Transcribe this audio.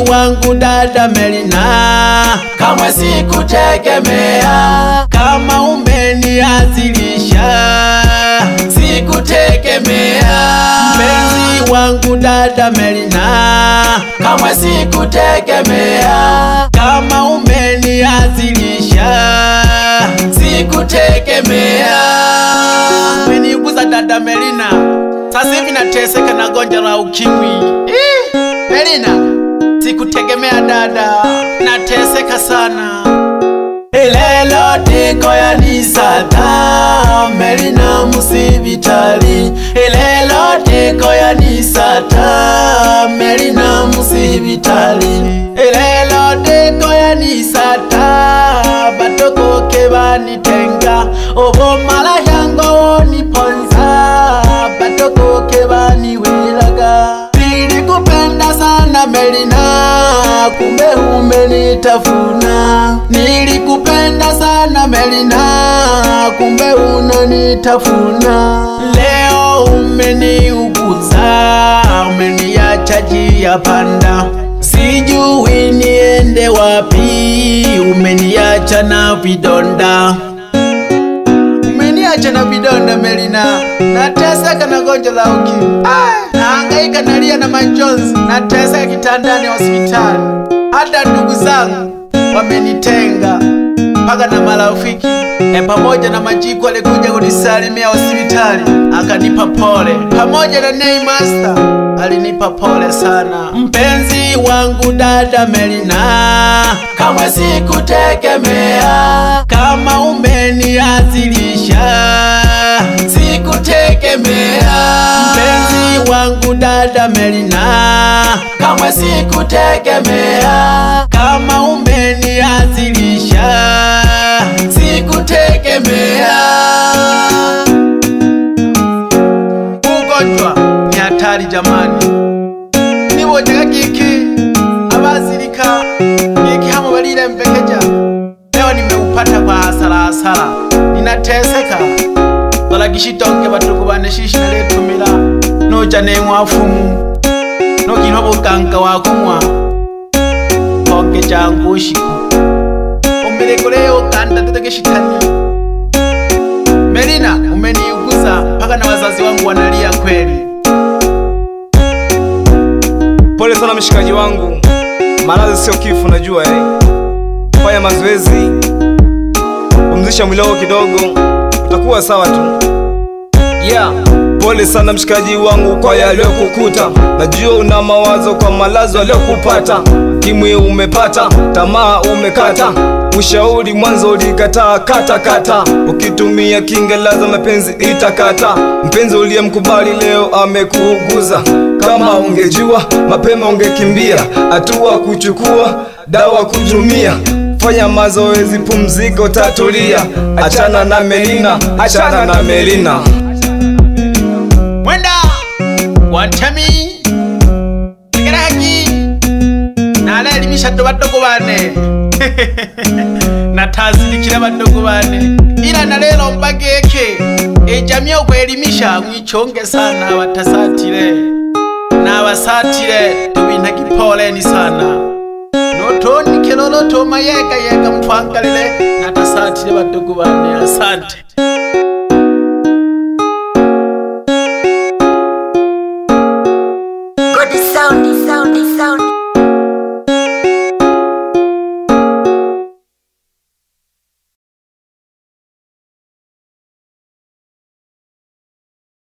wangu dada Melina, kamwe sikutegemea kama umeniazilisha, sikutegemea mpenzi wangu dada Melina, kamwe sikutegemea kama umeniazilisha, sikutegemea umeniuguza dada Melina, sasa hivi nateseka na gonjwa la ukimwi. Ih, Melina, sikutegemea dada, nateseka sana. Ilelo tiko ya nisata Melina musibitali Ilelo tiko ya nisata Melina musibitali Ilelo tiko ya nisata Batokoke banitenga Obo mala yango woniponza Batokoke baniwelaga Nilikupenda sana Melina, kumbe umenitafuna. Nilikupenda sana Melina, kumbe unanitafuna. Leo umeniuguza, umeniacha njia panda, sijui niende wapi, umeniacha na vidonda umeniacha na vidonda Melina, nateseka na gonjwa la ukimwi, Ai, nahangaika nalia na majonzi, nateseka kitandani hospitali, hata ndugu zangu wamenitenga mpaka na marafiki e, pamoja na Majiku alikuja kunisalimia hospitali akanipa pole, pamoja na Nei Master alinipa pole sana. Mpenzi wangu dada Melina, kamwe sikutegemea kama umeniazilisha, sikutegemea mpenzi wangu dada Melina, kamwe sikutegemea kama umeniazilisha, sikutegemea. Ugonjwa ni hatari jamani, nibonyaga giki abazirika giki hamo balile mbekeja, leo nimeupata kwa hasara hasara, ninateseka balagishitonge batuku bane shishi naletumila noja nenkwafumu nokinwa obuganga wakumwa oge jangu ushiku umelekeleyo kanda tetege shitani Melina, umeniuguza mpaka na wazazi wangu wanalia kweli. Pole sana mshikaji wangu, maradhi sio kifo, najua eh. Fanya mazoezi, pumzisha mwili wako kidogo, utakuwa sawa tu. Yeah. Pole sana mshikaji wangu kwa yaliyokukuta, najua una mawazo kwa malazo yaliyokupata. Kimwi umepata, tamaa umekata, ushauri mwanzo ulikataa kata kata, ukitumia Kiingereza mapenzi itakata. Mpenzi uliyemkubali leo amekuuguza, kama ungejua mapema ungekimbia, hatua kuchukua, dawa kutumia Fanya mazoezi, pumzika, utatulia. Achana na Melina, achana na Melina. Mwenda wantemi tegeraki nalaelimisha to badogo bane natazirikira badogo bane ila na lelo mbageke ejamii okweelimisha mwichonge sana batasatire nabasatire tubinhagi poleni sana notondike lolo toma yega yega mtwangalile natasatire badogo bane asante Good sound, sound, sound.